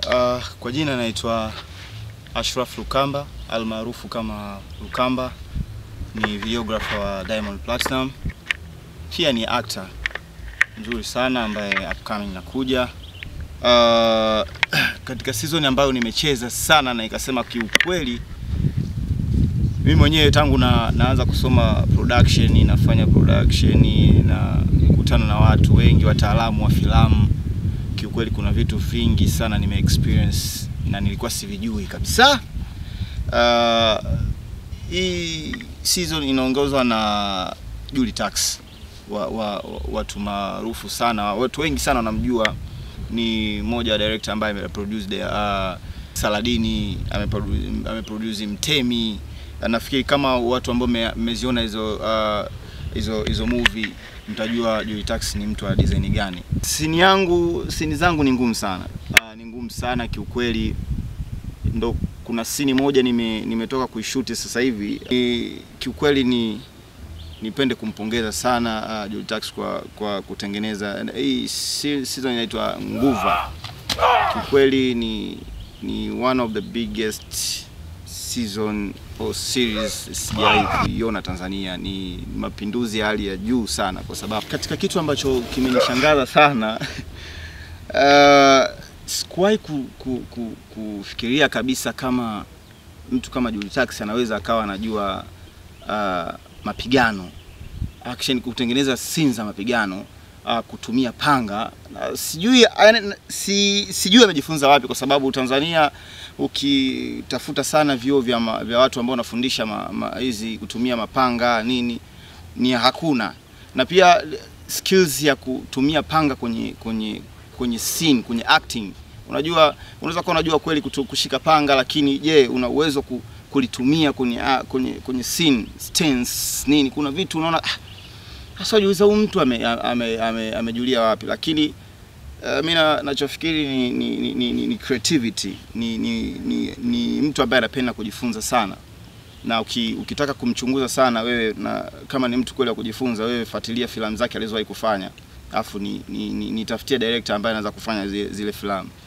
Uh, kwa jina naitwa Ashraf Lukamba almaarufu kama Lukamba, ni videographer wa Diamond Platinum, pia ni actor mzuri sana ambaye upcoming nakuja. Uh, katika season ambayo nimecheza sana na ikasema kiukweli mimi mwenyewe tangu na, naanza kusoma production, nafanya production na kukutana na watu wengi wataalamu wa filamu kiukweli kuna vitu vingi sana nime experience na nilikuwa sivijui kabisa. Uh, hii season inaongozwa na Juli Tax wa, wa, wa, watu maarufu sana, watu wengi sana wanamjua. Ni mmoja wa director ambaye ameproduce uh, Saladini, ameproduce, ameproduce Mtemi. Nafikiri kama watu ambao mmeziona hizo uh, hizo hizo movie mtajua Juli Tax ni mtu wa design gani. Sini yangu sini zangu ni ngumu sana uh, ni ngumu sana kiukweli. Ndo kuna sini moja nime, nimetoka kuishuti sasa hivi ni, kiukweli ni nipende kumpongeza sana uh, Juli Tax kwa, kwa kutengeneza hii season inaitwa Nguva. Kiukweli ni, ni one of the biggest season or series sijawahi kuiona Tanzania. Ni mapinduzi ya hali ya juu sana, kwa sababu katika kitu ambacho kimenishangaza sana uh, sikuwahi ku, ku, ku, kufikiria kabisa kama mtu kama Juli Tax anaweza akawa anajua uh, mapigano action, kutengeneza scenes za mapigano uh, kutumia panga uh, sijui uh, si, sijui amejifunza wapi, kwa sababu Tanzania ukitafuta sana vyuo vya, ma, vya watu ambao wanafundisha hizi ma, kutumia mapanga nini ni hakuna, na pia skills ya kutumia panga kwenye kwenye kwenye scene, kwenye acting. Unajua, unaweza kuwa unajua kweli kutu, kushika panga, lakini je, una uwezo ku, kulitumia kwenye kwenye kwenye scene stance nini? Kuna vitu unaona hasa jiuliza huyu mtu amejulia ame, ame, ame wapi, lakini Uh, mi nachofikiri ni, ni, ni, ni, ni creativity ni, ni, ni, ni mtu ambaye anapenda kujifunza sana, na uki, ukitaka kumchunguza sana wewe, na kama ni mtu kweli wa kujifunza, wewe fuatilia filamu zake alizowahi kufanya, alafu ni, ni, ni, nitafutie director ambaye anaweza kufanya zile, zile filamu.